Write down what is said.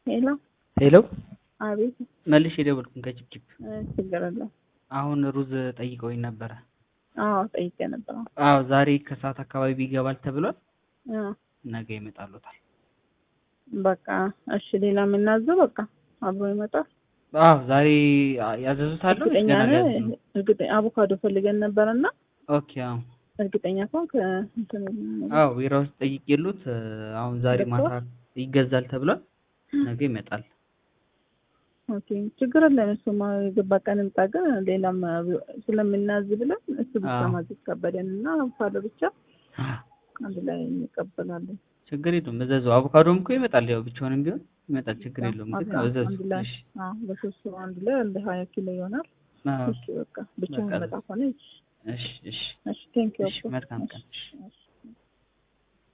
ሄሎ ሄሎ አቤት መልሼ የደወልኩኝ ከጭብጭብ እ ችግር የለም አሁን ሩዝ ጠይቀውኝ ነበረ። አዎ ጠይቄ ነበር አዎ ዛሬ ከሰዓት አካባቢ ይገባል ተብሏል። እ ነገ ይመጣሉታል። በቃ እሺ ሌላ የምናዘው በቃ አብሮ ይመጣል አዎ ዛሬ ያዘዙት አለ ወይስ እርግጠኛ ገና ነህ ሊያዙ ነው? እርግጠኛ አቮካዶ ፈልገን ነበረና ኦኬ አዎ እርግጠኛ ከሆንክ እንትን አዎ ቢራ ውስጥ ጠይቄሉት አሁን ዛሬ ማታ ገብቷል? ይገዛል ተብሏል። ነገ ይመጣል። ኦኬ ችግር የለም እሱማ የገባ ቀን እንጣ ግን ሌላም ስለምናዝ ብለን እሱ ብቻ አዎ። ማዘዝ ከበደን እና አቮካዶ ብቻ አንድ ላይ እንቀበላለን ችግር የለውም እዘዙ። አቮካዶም እኮ ይመጣል። ያው ብቻውንም ቢሆን ይመጣል። ችግር የለውም ግን በቃ ያው እዘዙ። አንድ ላይ እሺ አዎ በሶስት ሰው አንድ ላይ አንድ ሀያ ኪሎ ይሆናል አዎ እሺ በቃ ብቻውን በቃ መጣ ሆነ እሺ እሺ እሺ ቴንክ ዩ እሺ መልካም ቀን። እሺ